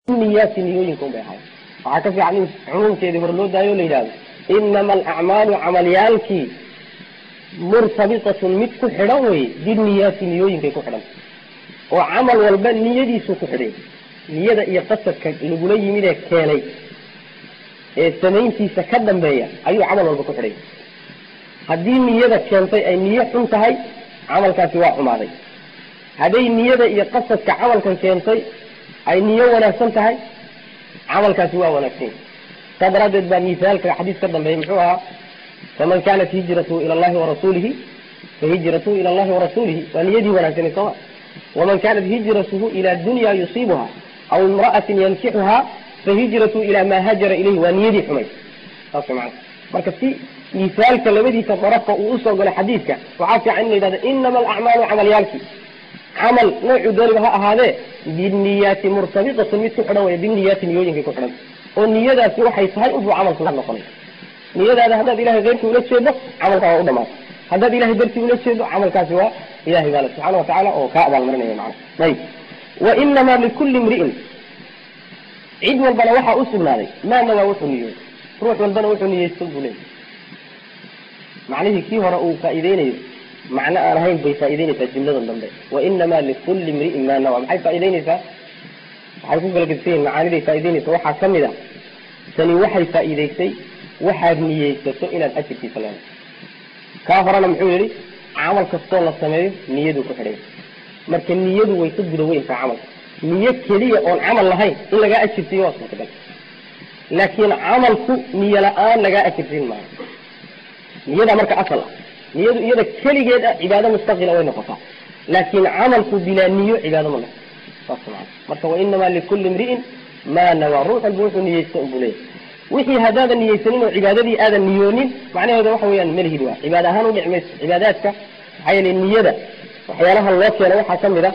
niyaati niyooyinka un bay ahayd waxaa ka fiican in cumuumkeedii hore loo daayo o la yidhahdo inama alacmaalu camalyaalkii murtabitatun mid ku xidhan wey biniyaati niyooyinkay ku xidhan oo camal walba niyadiisuu ku xidhay niyada iyo qasadka lagula yimid ee keenay ee samayntiisa ka dambeeya ayuu camal walba ku xidhay haddii niyada keentay ay niyo xun tahay camalkaasi waa xumaaday hadday niyada iyo qasadka camalkan keentay ay niyo wanaagsan tahay camalkaasi waa wanaagsan saa daraaddeed baa misaalka xadiis ka dambeeyay muxuu ahaa faman kanat hijratuhu ila allahi warasuulihi fahijratuhu ila allahi warasuulihi waa niyadii wanaagsanay sooma waman kanat hijratuhu ila dunya yusiibuha aw imra'atin yankixuha fahijratuhu ila ma hajara ilayhi waa niyadii xumay saas macana marka si misaalka labadiisa darafka uu usoo galay xadiidka waxaa fiican in la yidhahdo inama alacmaalu camalyaalki camal noocu dooniba ha ahaadee biniyaati murtabitatun mid ku xidhan wey biniyaati niyooyinkay ku xidhan oo niyadaasi waxay tahay unbuu camalku la noqonay niyadaada haddaad ilahay keyrkii ula jeedo camalka waa u dhamaatay haddaad ilahay dartii ula jeedo camalkaasi waa ilahay baale subxana watacaala oo kaa abaalmarinaya macana ayib wa inamaa likulli imri'in cid walbana waxaa u sugnaaday maana waa wuxuu niyooy ruux walbana wuxuu niyeysto buu leeyay macnihii kii hore uu faa'iideynayo macno aan ahayn bay faa'ideynaysaa jumladan dambe wainamaa likulli imri'in maa nawa maxay faa'ideynaysaa waxay ku kala gedsan yihin macaaniday faa'ideynaysa waxaa ka mid a tani waxay faa'iidaysay waxaad niyeysato inaad ajirkiisa leedahay kaa horena muxuu yihi camal kastoo la sameeyo niyaduu ku xidhay marka niyadu way ka guda weyntaa camalka niyo keliya oon camal lahayn in lagaa ajirsiiyo waa suurtagal laakiin camalku niyo la-aan lagaa ajirsiin maayo niyada marka asal ah niyadu iyada keligeed ah cibaado mustaqila way noqotaa laakiin camalku bilaa niyo cibaado ma noqo saas maa marka wainamaa likulli imri'in maa nawaa ruux walba wuxuu niyeysta unbuu leeyahy wixii haddaadan niyeysanin oo cibaadadii aadan niyoonin macnaheeda waxa weeyaan malihid waa cibaada ahaan u dhici mayso cibaadaadka maxaa yeelay niyada waxyaalaha loo keeno waxaa ka mid a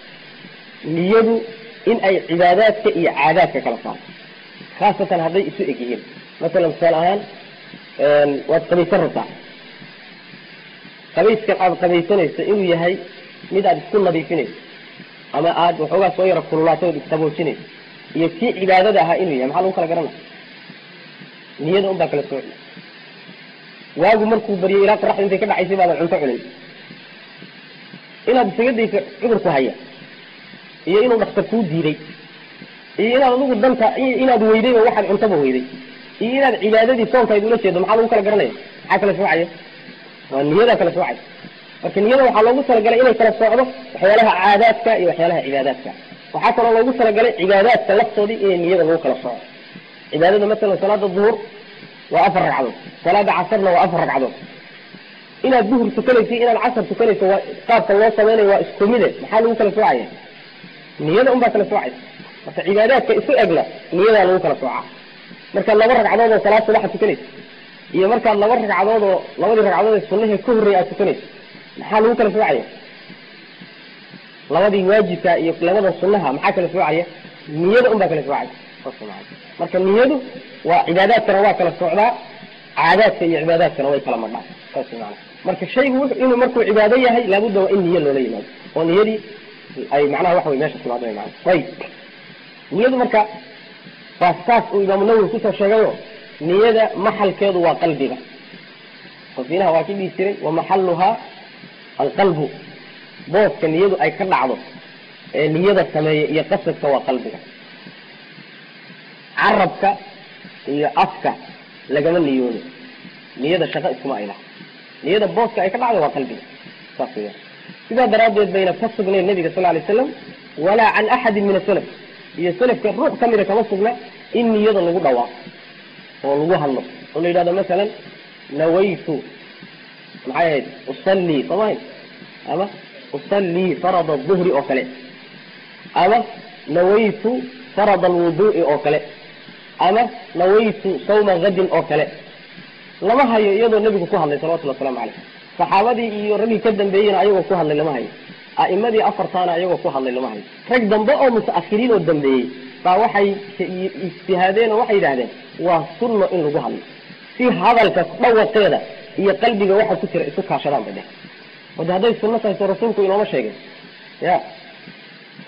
niyadu in ay cibaadaadka iyo caadaadka kala saarto khaasatan hadday isu eg yihiin masalan tusaale ahaan waad qabaysan rabtaa qabayskan aada qabaysanayso inuu yahay mid aada isku nadiifinayso ama aada waxoogaa soo yaro kululaatay ood isqaboojinayso iyo kii cibaadada ahaa inuu yahay maxaa lagu kala garanaya niyada un baa kala sooci waagu markuu baryo ilaa qoraxda intay ka dhacaysay baadan cunto cunin inaad isaga dayso cudurku haya iyo inuu dhakhtar kuu diiday iyo inaad adigu danta inaad weyday oo waxaad cuntaba weyday iyo inaad cibaadadii soonkayd ula jeedo maxaa lagu kala garanaya maxaa kala soocaya waa niyadaa kala soocay marka niyada waxaa loogu talagalay inay kala soocdo waxyaalaha caadaadka iyo waxyaalaha cibaadaadka waxaa kaloo loogu talagalay cibaadaadka laftoodii inay niyada lagu kala sooco cibaadada masalan salaada duhur waa afar ragcadood salaada casarna waa afar ragcadood inaad duhur tukanaysa inaad casar tukanayso waa qaabka loo samaynayo waa isku mide maxaa lagu kala soocaya niyada un baa kala soocaysa marka cibaadaadka isu egna niyadaa lagu kala soocaa markaad laba ragcadood oo salaad subaxa tukanaysa iyo markaad laba ragcadood oo labadii ragcadood ee sunahee ka horreeya aad tukanayso maxaa lagu kala soocaya labadii waajibka iyo labada sunaha maxaa kala soocaya niyada un baa kala soocaya marka niyadu waa cibaadaadkana waa kala socdaa caadaadka iyo cibaadaadkana way kala madhaan saas maana marka shaygu inuu markuu cibaado yahay laabudda waa in niyo loola yimaado oo niyadii ay macnaha waxa wey meesha timaado mana ayib niyadu marka waa saas uu imaamu nawowi kusoo sheegayo niyada maxalkeedu waa qalbiga qofinaha waa ki dhihi jiray wa maxaluhaa alqalbu booska niyadu ay ka dhacdo ee niyada sameeya iyo qasadka waa qalbiga carabka iyo afka lagama niyoodo niyada shaqo iskuma ay laha niyada booska ay ka dhacdo waa qalbiga saas weya sidaa daraaddeed bayna ka sugnayn nabiga sal alay slam walaa can axadin min asalaf iyo salafka ruux ka mida kama sugna in niyada lagu dhawaaqo oo lagu hadlo oo la yidhahdo masalan nawaytu maxay ahayd usallii soomaaha ama usallii farada duhri oo kale ama nawaytu farada alwuduu'i oo kale ama nawaytu sawma hadin oo kale lama hayo iyadoo nebigu ku hadlay salawatulli waslamu caleyh saxaabadii iyo raggii ka dambeeyena ayagoo ku hadlay lama hayo a'imadii afartaana ayagoo ku hadlay lama hayo rag dambe oo muta'akhiriin oo dambeeyey baa waxay ijtihaadeen oo waxay yidhahdeen waa sunno in lagu hadlo si hadalka dhawaqeeda iyo qalbiga waxa ku jira isu kaashadaan bay dheh wade hadday sunno tahay soo rasuulku inooma sheegay ya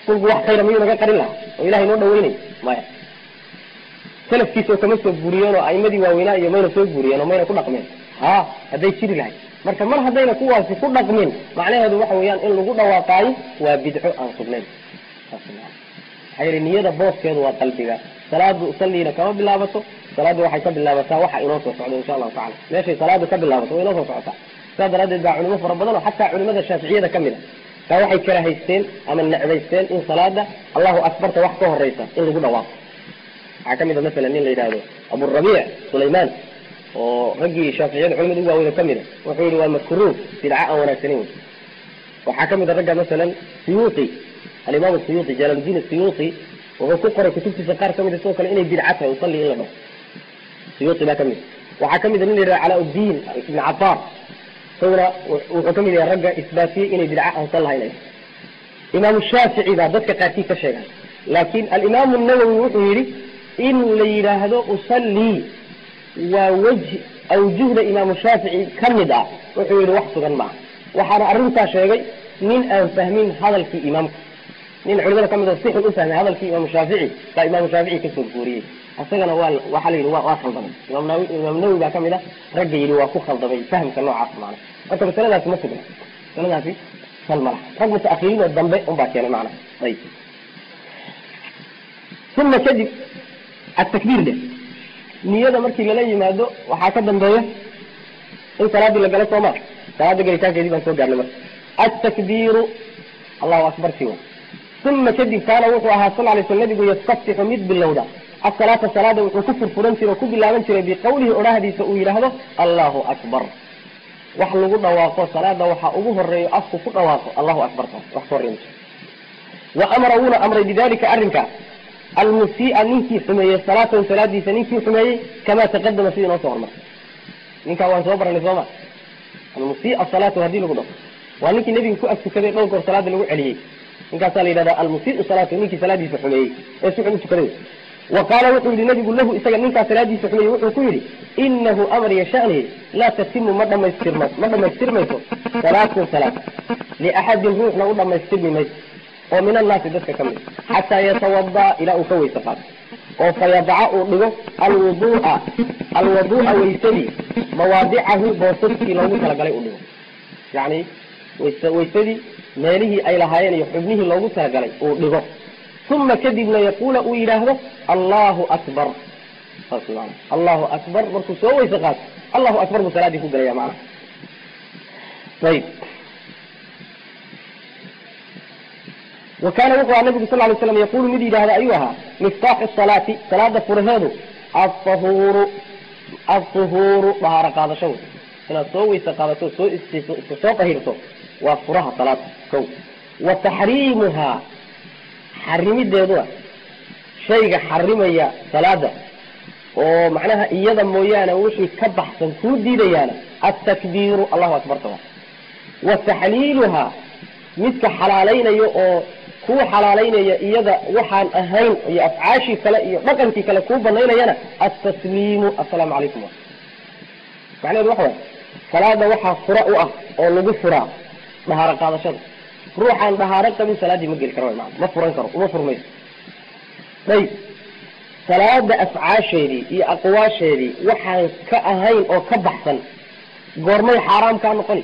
rasuulku wax khayra miyuu naga qarin lahaa oo ilahay noo dhaweynay maya salafkiisoo kama soo guuriyeen oo aimadii waaweynaa iyo mayna soo guuriyeen oo mayna ku dhaqmeen ha hadday jiri lahayd marka mar haddayna kuwaasi ku dhaqmin macnaheedu waxa weeyaan in lagu dhawaaqaayo waa bidco aan sugnayn maxaa yeele niyada booskeedu waa qalbiga salaadu usalliina kama bilaabato salaaddu waxay ka bilaabataa waxa inoo soo socdo insha allahu tacala meeshay salaadu ka bilaabato way inoo soo socotaa sidaas daraaddeed baa culimo fara badan oo xataa culimada shaaficiyada ka mid a taa waxay karahaysteen ama necbaysteen in salaada allahu akbarta wax ka horeysa in lagu dhawaaqo waxaa kamid a masalan nin la yidhaahdo aburabiic sulaymaan oo raggii shaaficiyada culimada ugu waaweyna kamid a wuxuu yihi waa makruuh bidca aan wanaagsanin wey waxaa kamid a ragga masalan suyuuti alimaam suyuuti jalaaludiin suyuuti wuxuu ku qoray kutubtiisa qaar kamid a sidoo kale inay bidca tahay usalli in la dhaho suyuuti baa kamid waxaa kamid a nin la yidhahdo calaa-uddiin ibn cabaar isaguna wuxuu kamid yahay ragga isbaatiyey inay bidca aansan lahayn ay imaamu shaafici baa dadka qaarkii ka sheegay laakin alimaamu nawowi wuxuu yihi in la yidhaahdo usallii waa wejhi awjuhda imaamu shaafici ka mid ah wuxuu yihi wax sugan maaha waxaana arrintaa sheegay nin aan fahmin hadalkii imaamka nin culimada kamid oo si xun ufahmay hadalkii imaamu shaafici baa imaamu shaafici kasoo guuriyey isagana waa waxaa la yidhi wa waa khaldamay imaam nawi imaam nawowi baa kamid ah ragga yidhi waa ku khaldamay fahamka noocaas maana marka masaladaasi ma sugna masaladaasi sal ma laha rag mutaakiriin oo dambe unbaa keenay macna ayib uma kadib atakbiir de niyada markii lala yimaado waxaa ka dambeeya in salaadii la galo sooma salaada gelitaankeedii baan soo gaarnay marka atakbiiru allahu akbar si wa uma kadib kaana wuxuu ahaa sal lay sl nabigu yastaftixu mid bilowda asalaata salaada wuxuu ku furfuran jiray oo ku bilaaban jiray biqawlihi odhahdiisa uu yidhaahdo allahu akbar wax lagu dhawaaqo salaada waxaa ugu horeeyo afku ku dhawaaqo allahu akbar taas wax ka horreyn wa amara wuuna amray bidalika arrinka almusii'a ninkii xumeeyey salaatahu salaadiisa ninkii xumeeyey kamaa taqadama sidii noo soo hormartay ninkaa waan soo baranay sooma almusii'a salaatahu hadii lagu dhaho waa ninkii nebiga ku agtukaday dhowr goor salaada lagu celiyey ninkaasaa la yidhahda almusii'u salaatahu ninkii salaadiisa xumeeyey ee si xun u tukaday wa qaala wuxuu yihi nabigu lahu isaga ninkaa salaadiisa xumeeyey wuxuu ku yidhi inahu amar yashani laa tatimu ma dhamaystirma ma dhamaystirmayso salaatun salaad liaxadin ruuxna u dhamaystirmi mayso oo min annaasi dadka ka mid xataa yatawadaa ilaa uu ka weyse qaato oo fayadaca uu dhigo alwuduu'a alwaduu'a waysadii mawaadicahu boosaskii loogu talagalay uu dhigo yacni wayse waysadii meelihii ay lahaayeen iyo xubnihii loogu talagalay uu dhigo uma kadibna yaquula uu yidhaahdo allahu akbar saas maana allahu akbar markuu soo weyse qaato allahu akbar buu salaaddii ku galaya macnaha ayib wa kaana wuxuu aha nabigu sal lay slam yaqulu mid yidhahda ayuu ahaa miftaaxu salaati salaada furaheedu ahuuru ahuuru dahaaro qaadasho wey inaad soo weyse qaadato soo istiso iska soo tahirto waa furaha salaada kow wa taxriimuhaa xarimideeduna shayga xarimaya salaada oo macnaha iyada mooyaane wixii ka baxsan kuu diidayaana atakbiiru allahu akbar tawa wa taxliiluhaa midka xalaalaynayo oo kuu xalaalaynaya iyada waxaan ahayn iyo afcaashii kale iyo dhaqankii kale kuu banaynayana altasliimu assalaamu calaykum macnaheedu waxa waay salaada waxaa fura u ah oo lagu furaa dhahaaro qaadashada ruuxaan dhahaaro qabin salaaddii ma geli karo maa ma furan karo uma furmayso ayib salaada afcaasheedii iyo aqwaasheedii waxaan ka ahayn oo ka baxsan goormay xaaraam kaa noqoni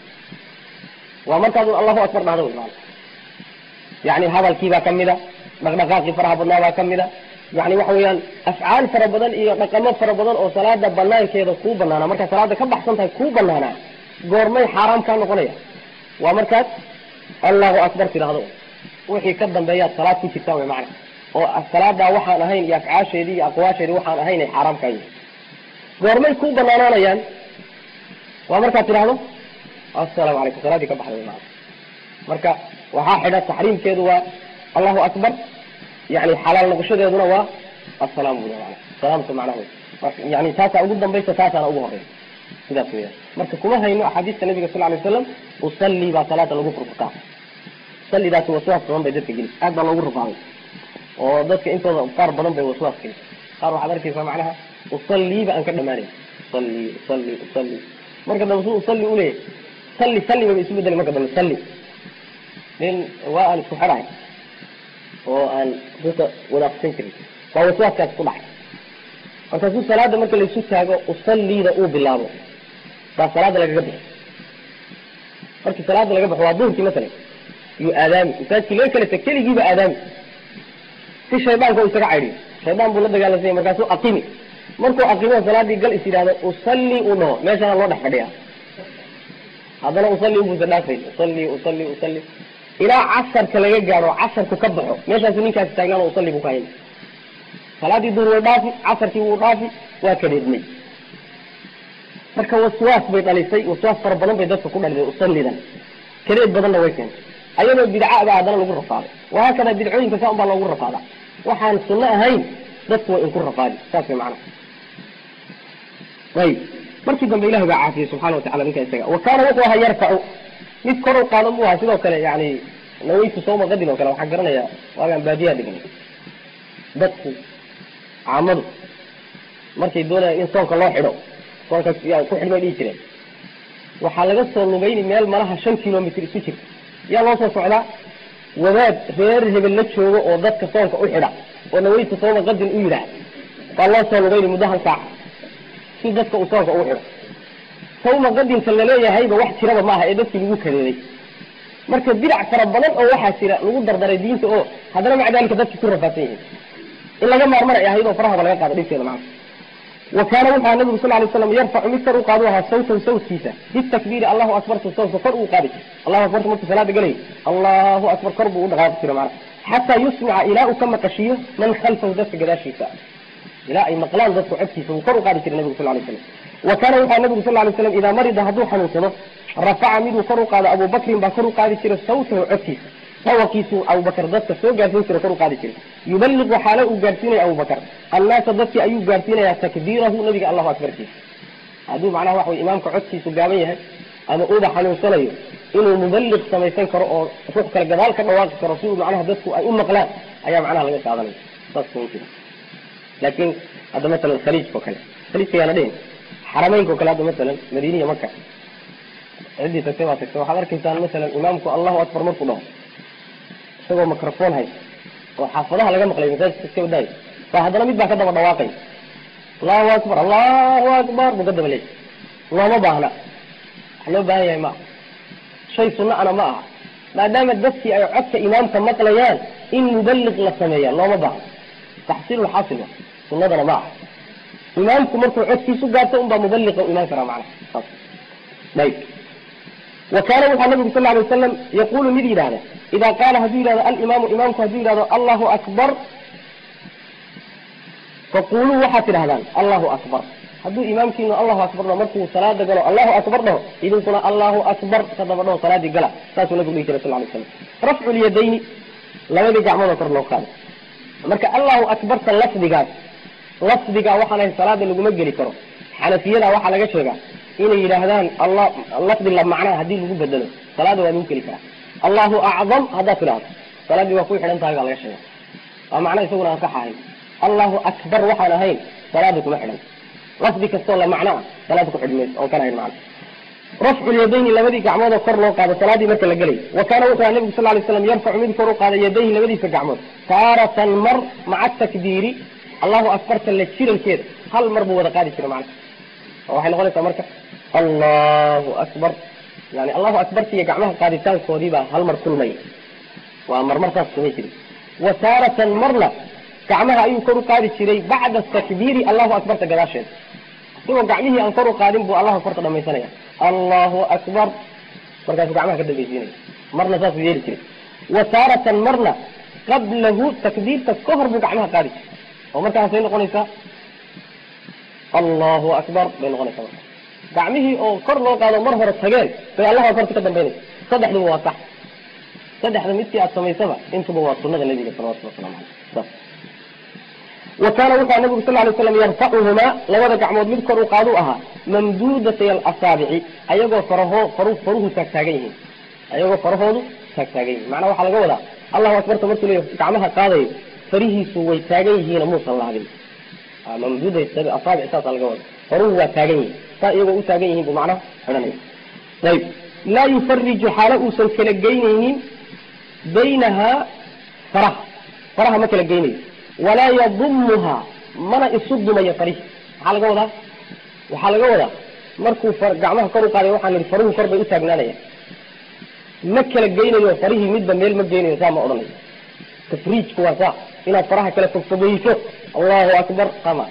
waa markaadun allahu akbar dhahda wy maana yani hadalkiibaa kamida dhaqdhaqaaqii faraha badnaa baa kamida yani waxa weeyaan afcaal fara badan iyo dhaqamo fara badan oo salaada banaankeeda kuu banaanaa markaa salaada ka baxsan tahay kuu banaanaa goormay xaaraam kaa noqonaya waa markaad allahu akbar tidhahdo wixii ka dambeeyaad salaad ku jirtaan wy macana oo salaadaa waxaan ahayn iyo afcaasheedii iyo aqwaasheedii waxaan ahayn ay xaaraam kaa yihin goormay kuu banaanaanayaan waa markaad tidhahdo assalaamu calaykum salaadii ka baxday wy maana marka waxaa xidha taxriimkeedu waa allahu akbar yani xalaal noqoshadeeduna waa asalaam bui mana salaamta macnaha yani taasaa ugu dambaysa taasaana ugu horeysa sidaas weya marka kuma hayno axaadiista nabiga sal lay waslam usallii baa salaada lagu furfutaa usallidaasi waswaas badan bay dadka geli aad baa loogu rufaaday oo dadka intooda qaar badan bay waswaas geli qaar waxaad arkaysaa macnaha usalliiba aan ka dhamaanayn usalli usalli usalli marka dambe su usalli uleeyahy salli salli baba isu bedeli marka dambe salli nin waa aan isku xidhahay oo aan ruuxa wada aqsan jirin waa waswaaskaas ku dhacay markaasuu salaada marka laisu taago usalliida uu bilaabo baa salaada lagaga bixi markii salaada laga baxo waa duhurkii masalan yuu aadaami masaajkii laga kala tag keligiiba aadaami si shaydaanka u isaga caydhiyo shaydaan buu la dagaalamsanya markaasuu aqimi markuu aqimo salaadii gal is yidhahdo usalli uu dhaho meeshana loo dhex fadhiya haddana usalli ubuusa dhaafay usalli usalli usalli ilaa casarka laga gaadho casarku ka baxo meeshaasu ninkaasi taagnaan usalli buu ka hayna salaadii duhur way dhaafi casarkii wuu dhaafi waa kadheedmay marka waswaas bay dhalisay waswaas fara badan bay dadka ku dhalisay usallidan kadeed badanna way keentay ayadoo bidca ba haddana lagu rafaaday wahaakada bidcooyinka saa un baa loogu rafaadaa waxaan sunno ahayn dadku way inku rafaadi saas way macnaha ayib markii dambe ilahi baa caafiyey subxana watacala ninka isaga wa kaana wuxuu ahaa yarfacu mid kor u qaado mu ahaa sidoo kale yani naweytu sawma qadin oo kale waxaan garanayaa waagaan baadiyaha dhignay dadku caamadu markay doonayaan in soonka loo xidho soonka ku xidh bay dhihi jireen waxaa laga soo lugayni meel malaha shan kilomitr isu jirta yaa loo soo socdaa wadaad reer hebel la joogo oo dadka soonka u xidha oo naweytu sawma qadin u yidhaah baa loo soo lugayni muddo hal saaca si dadka uu soonka ugu xidho sawma qadinka laleeyahayba wax jiraba maaha ee dadkii lagu kadeeday marka bidac fara badan oo waxaa jira lagu dardaray diinta oo haddana maca dalika dadki ku rafaadsan yihiin in laga maarmar ay ahayd oo farahaba laga qaado dhibkeeda macana wa kaana wuxuu aha nabigu sal lay slam yarfacu mid kor u qaadu ahaa sawtahu sawtkiisa bitakbiiri allahu akbartu sawtka kor uu qaadi allahu akbartu markuu salaada galay allahu akbar kor buu u dhaqaaqi jira macana xataa yusmica ilaa uu ka maqashiyo man khalfahu dadka gadaashiisa ilaa ay maqlaan dadku codkiisa wuu kor u qaadi jiray nabigu sal lay slam wa kaana wuxuu nabigu sal lay slam idaa marida hadduu xanuunsado rafaca miduu kor u qaado abubakrin baa kor u qaadi jiray sawtahu codkiisa dawaqiisuu abubakar dadka soo gaarsiin jira kor u qaadi jiray yubaliqu xaalo uu gaarsiinaya abubakar annaasa dadkii ayuu gaarsiinayaa takbiirahu nabiga allahu akbarkiisa hadduu macnaha waxa wey imaamka codkiisu gaaban yahay ama uuba xanuunsanayo inuu mubaliq samaysan karo oo ruux kale gadaal ka dhawaaqi karo si uu macnaha dadku ay u maqlaan ayaa macnaha laga qaadanaya saas kuma jira laakiin hadda masalan khaliijka o kale khaliijka yaana dhihin xarameynka o kale hadda masalan madiiniya maka ciddii tagtay baa tagtay waxaad arkaysaan masalan imaamku allahu akbar markuu dhaho isagoo microphone hay oo xaafadaha laga maqlay masaajidka iska wadaayo baa haddana mid baa ka daba dhawaaqay allahu akbar allahu akbar buu ka daba leeyay looma baahna wax loo baahan yahay ma aha shay sunna ana ma aha maadaama dadkii ay codka imaamka maqlayaan in mubaliq la sameeya looma baahna taxsiilulxaasila sunnadana ma aha imaamku markuu codkiisu gaarto unbaa mubaliqa u imaan karaa macnaha saas ayb wa kaana wuxaa nabigu sal lay wasalam yaqulu mid yidhahda ida qaala hadduu yidhahdo alimaamu imaamku hadduu yidhahdo allahu akbar faquluu waxaad tidhahdaan allahu akbar hadduu imaamkiinu allahu akbar dhaho markuu salaada galo allahu akbar dhaho idinkuna allahu akbar ka daba dhaho salaadii gala saasuu nabigu dhihi jiray sal lay slam rafcu lyadayni labadii gacmoodoo kor loo qaado marka allahu akbarta lafdigaas lafdigaa waxaan ahay salaada laguma geli karo xanafiyada waxaa laga sheegaa inay yidhaahdaan allah lafdi la macnaa haddii lagu bedelo salaada waa lagu geli karaa allahu acdam haddaad tidhahdo salaadii waa ku xidhan tahay baa laga sheega waa macna isaguna aan sax ahayn allahu akbar waxaan ahayn salaada kuma xidhan lafdi kastoo la macno ah salaada ku xidhmayso oon kan ahayn macna rafcu lyadayni labadii gacmoodoo kor loo qaado salaadii marka la gelay wa kaana wuxuu aha nabigu sal lay slam yarfacu mid kor u qaada yadayhi labadiisa gacmood taaratan mar maca takbiiri allahu akbarta la jirankeeda hal mar buu wada qaadi jira macna oo waxay noqonaysaa marka allahu akbar yani allahu akbarta iyo gacmaha qaaditaankoodii baa hal mar kulmaya waa marmar saas samay jiray wa taaratan marna gacmaha ayuu kor u qaadi jiray bacda takbiiri allahu akbarta gadaasheeda isagoo gacmihii aan kor u qaadin buu allahu akbarta dhamaysanaya allahu akbar markaasuu gacmaha ka dambaysiinaya marna saasuu yeeli jiray wa taaratan marna qablahu takbiirta ka hor buu gacmaha qaadi jiray oo markaasay noqonaysaa allahu akbar bay noqonaysaa marka gacmihii oo kor loo qaado mar hore tageen bay allahu akbarta ka dambaynaysa saddexduba waa sax saddexda midkii aad samaysaba intuba waa sunada nabiga salawatulli waslamu aleyh saas wa kaana wuxuu nabigu sal lay slam yarfacuhumaa labada gacmood mid kor u qaadu ahaa mamduudatay alasaabici ayagoo faraho faru faruhu taagtaagan yihiin ayagoo farahoodu taagtaagan yihiin macnaa waxaa laga wadaa allahu akbarta markuu leeya gacmaha qaadayo farihiisu way taagan yihiina muusan laabin mamduudat asaabic saasa laga wada faruhu waa taagan yihin saa iyagoo u taagan yihin buu macnaha xidhanaya ayb laa yufariju xaalo uusan kala geynaynin baynahaa faraha faraha ma kala geynayo walaa yadumuha mana isu dumayo farihi maxaa laga wadaa waxaa laga wadaa markuu gacmaha kor u qaaday waxaan ihi faruhu kor bay u taagnaanaya ma kala geynayo farihii midba meel ma geynayo saa ma odhanayo tafriijku waa saa inaad faraha kala fogfogeyso allahu akbar sama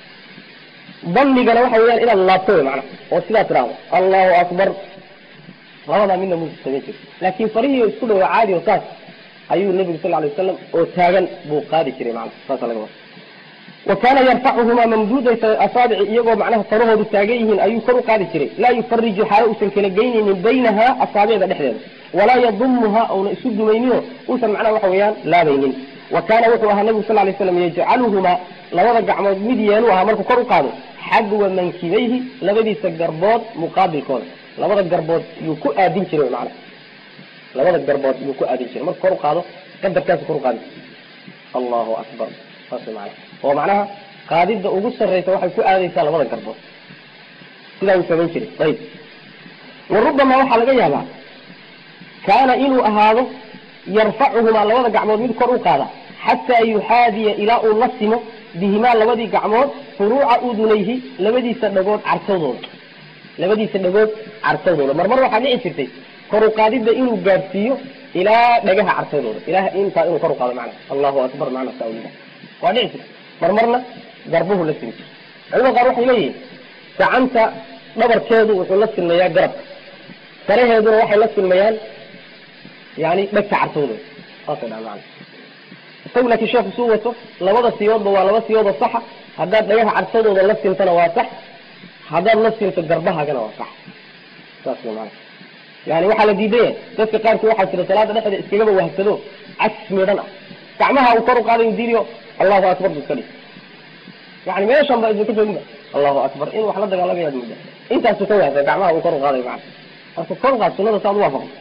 damigana waxa weyaan inaad laabto wey macana oo sidaa tidhaahdo allahu akbar labadaa midna mu samayn jiri laakin farihii isku dhawa caadi oo saas ayuu nabigu sal lay wasalam oo taagan buu qaadi jiray mana saasa laga wada wa kaana yarfacuhumaa mamduuday asaabici iyagoo macnaha farahoodu taagan yihiin ayuu kor u qaadi jiray laa yufariju xaalo uusan kala geynaynin baynaha asaabicda dhexdeeda walaa yadumuha una isu dumaynino uusan macnaha waxa weeyaan laabaynin wa kaana wuxuu ahaa nabigu sal lay slam yajcaluhumaa labada gacmood mid yeelu ahaa markuu kor u qaado xagwa mankibayhi labadiisa garbood muqaabilkooda labada garbood yuu ku aadin jiray mana labada garbood yuu ku aadin jiray marka kor u qaado qadarkaasu kor u qaadi allahu akbar saas mana oo macnaha qaadida ugu sarraysa waxay ku aadaysaa labada garbood sidaa uu samayn jiray ayb wa rubamaa waxaa laga yaabaa kaana inuu ahaado yarfacuhumaa labada gacmood mid kor u qaada xataa yuxaadiya ilaa uu la simo bihimaa labadii gacmood furuuca udunayhi labadiisa dhagood cartadooda labadiisa dhagood cartadooda marmar waxaa dhici jirtay kor u qaadidda inuu gaadhsiiyo ilaa dhagaha cartadooda ilaah intaa inuu kor u qaado macna allahu akbar macna saa ulilah waa dhici jirta marmarna garbuhu la simi jira culamada qaar waxay leeyihin gacanta dhabarkeedu wuxuu la silmayaa garabka saraheeduna waxay la silmayaan yani dhegta cartadooda saasay dhaha macna isagu laakiin sheekhu suu wato labada siyoodba waa laba siyoodoo saxa haddaad dhagaha cartadooda la sintana waa sax haddaad la sinto garbahagana waa sax saas wey maana yani waxaa la diidaya dadka qaarkii waxaa jira salaada dhexdeeda iskagaba wahsado cas midhan ah gacmaha uu kor u qaadayo diidiyo allahu akbar bu iska dhig yani meeshan ba idinka jooginba allahu akbar in wax la dagaalamayaad mudda intaasu ka wahsa gacmaha uu kor u qaadayo macana marka kor u qaad sunada saad u waafaqo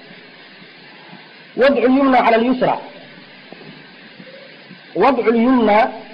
wadcu lyumna cala lyusra wadcu lyumna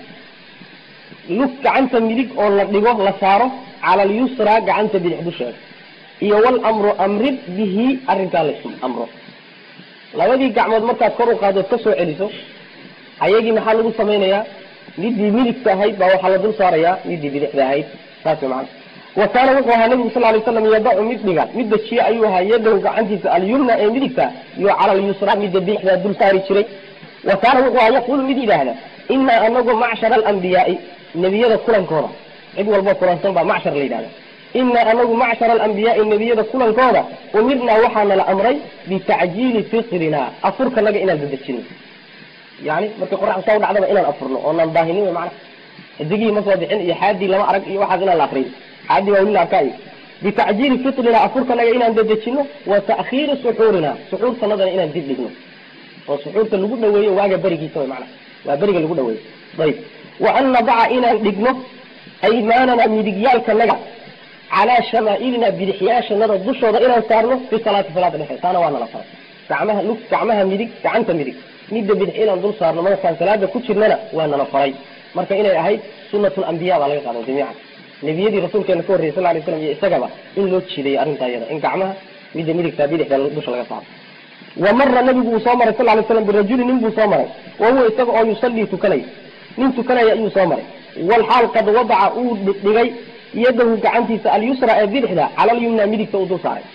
lug gacanta midig oo la dhigo la saaro cala alyusra gacanta bidix dusheeda iyo walamru amrid bihi arrinkaa laysku amro labadii gacmood markaad kor u qaadood ka soo celiso ayagii maxaa lagu samaynayaa midii midigta ahayd baa waxaa la dul saarayaa midii bidixda ahayd saas wey macana wa kaana wuxuu ahaa nabigu sal lay slam yadacu mid dhiga mid dajiye ayuu ahaa yadahu gacantiisa alyumna ee midigta iyo cala alyusra midda bidixdaa dul saari jiray wa kaana wuxuu ahaa yaqulu mid yidhaahda inaa anagu macshara alambiyaai nebiyada kulankooda cid walbo kulansan baa macshar la yidhahda inaa anagu macshara alambiyaai nebiyada kulankooda umirnaa waxaana la amray bitacjiili fitrina afurkanaga inaan dadejino yani markay qoraxda saa u dhacdaba inaan afurno oonaan baahinin wy mana xidigihii ma soo bixin iyo xaadii lama arag iyo waxaas inaan la akriyo xaadii waa weli la arkaa iyo bitacjiili fitrina afurkanaga inaan dadejino wa ta'khiiri suxuurina suxuurtanadana inaan dib dhigno oo suxuurta lagu dhaweeyo waaga berigiisa wy mana waa beriga lagu dhaweeyo ayb wa an nadaca inaan dhigno aymaanana midigyaalkanaga calaa shamaailina bidixyaashanada dushooda inaan saarno fi salaati salaada dhexe taana waa nala faray gacmaha lug gacmaha midig gacanta midig midda bidix inaan dul saarno markaan salaada ku jirnana waa nala faray marka inay ahayd sunat lambiya baa laga qaaday jamiican nebiyadii rasuulkeena ka horreyay sal lay slam iyo isagaba in loo jiidayo arrintaa iyada in gacmaha midda midigta bidixda dusha laga saaro wa mara nabigu uu soo maray sal lay slam birajuli nin buu soo maray wa huwa isaga oo yusallii tukanaya nin tukanaya ayuu soo maray walxaal qad wadaca uu dhigay yadahu gacantiisa alyusra ee bidixda cala alyumna midigta uu dul saaray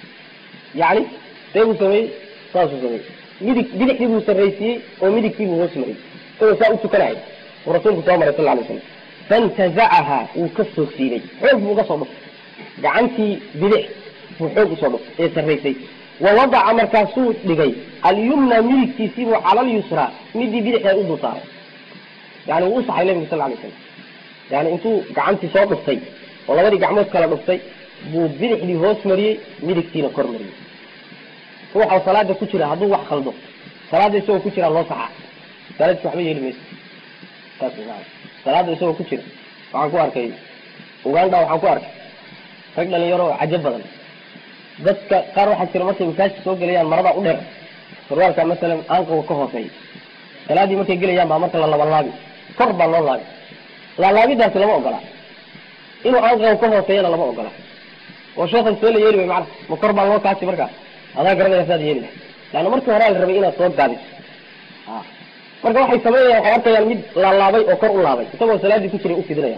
yani see buu sameeyey saasuu sameeyey midig bidixdii buu sarraysiiyey oo midigtii buu hoos mariyey isagoo saa u tukanaya uu rasuulku soo maray sal lay slam fantazacaha wuu ka soo siibay xoog buu uga soo dhuftay gacantii bidix buu xoog usoo dhuftay ee sarraysay wawadaca markaasuu dhigay alyumna midigtiisiibuu cala alyusra midii bidixda u dul saaray yani wuu usaxay nabigu sal lay slam yani intuu gacantii soo dhuftay oo labadii gacmood kala dhuftay buu bidixdii hoos mariyey midigtiina kor mariyey ruuxa salaada ku jira hadduu wax khaldo salaada isagoo ku jira loo saxaa salaadis waxba yeeli mayso saas maa salaada isagoo ku jira waxaan ku arkay uganda waxaan ku arkay rag dhalinyaro oo cajo badan dadka qaar waxaa jira markay masaajka soo gelayaan maradaa u dheer sarwaalka masalan aanqoga ka hooseeya salaadii markay gelayaan baa marka la labanlaabi kor baa loo laabi laalaabidaasi lama ogola inuu aanqoga ka hooseeyana lama ogola oo sheekhan see la yeeli way macana ma kor baa loo kaasi markaa adaa garanaya saad yeeli lahay leanna markii horaa la rabay inaad soo gaabiso marka waxay sameynayaan waxay arkayaan mid laalaabay oo kor u laabay isagoo salaaddii ku jiray u fidinaya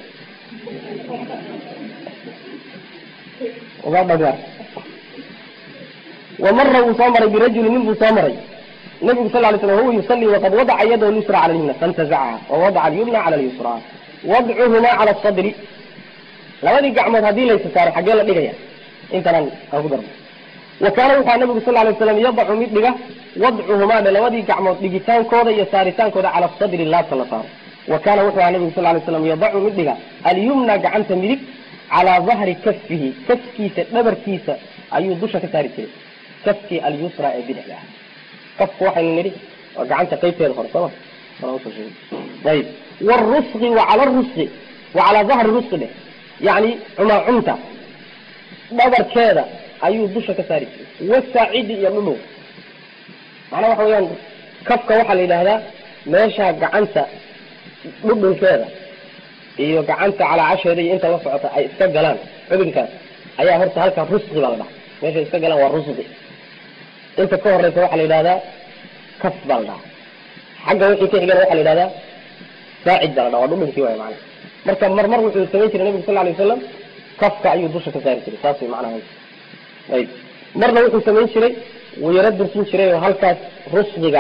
dhagaa wamara wuu soo maray birajuli nin buu soo maray nabigu sal lay slam huwa yusalii waqad wadaca yadahu lyusra cala lyumna faintazacaha wawadaca alyumna cala lyusra wadcuhumaa cala sadri labadii gacmood haddii laysa saaro xaggee la dhigaya intanaan aan ku darno wa kaana wuxua nabigu sal lay slam yadacu mid dhiga wadcuhumaa dhe labadii gacmood dhigitaankooda iyo saaritaankooda cala sadri laabta la saaro wa kaana wuxuu aha nabigu sal lay slam yadacu mid dhiga alyumna gacanta midig calaa dahri kafihi kafkiisa dhabarkiisa ayuu dusha ka saari jiray kafkii alyusra ee bidixda ah kafku waxaynu nidhi waa gacanta qaybteeda hore sooma ayib wrusqi wa cala rusqi wa calaa dahri rusqi dheh yani cumaacumta dhabarkeeda ayuu dusha ka saari jiray wasaacidi iyo dhudhow macnaa waxa weyaan kafka waxaa la yidhahdaa meesha gacanta dhudhunkeeda iyo gacanta calaacasheeda iyo inta la socota ay iska galaan xubinkaas ayaa horta halkaa rusqi baa la dhaha meeshay iska galaan waa rusqi inta ka horeysa waxaa la yidhahdaa kaf baa la dhaha xagga wixii ka xigana waxaa la yidhahdaa saacid baa la dhaha waa dhudhunkii waay macana marka marmar wuxuu samayn jiray nabigu sal lay wasalam kafka ayuu dusha ka saari jiray saas way macnaha ayib marna wuxuu samayn jiray wuu yaro dursin jiray oo halkaas rusqiga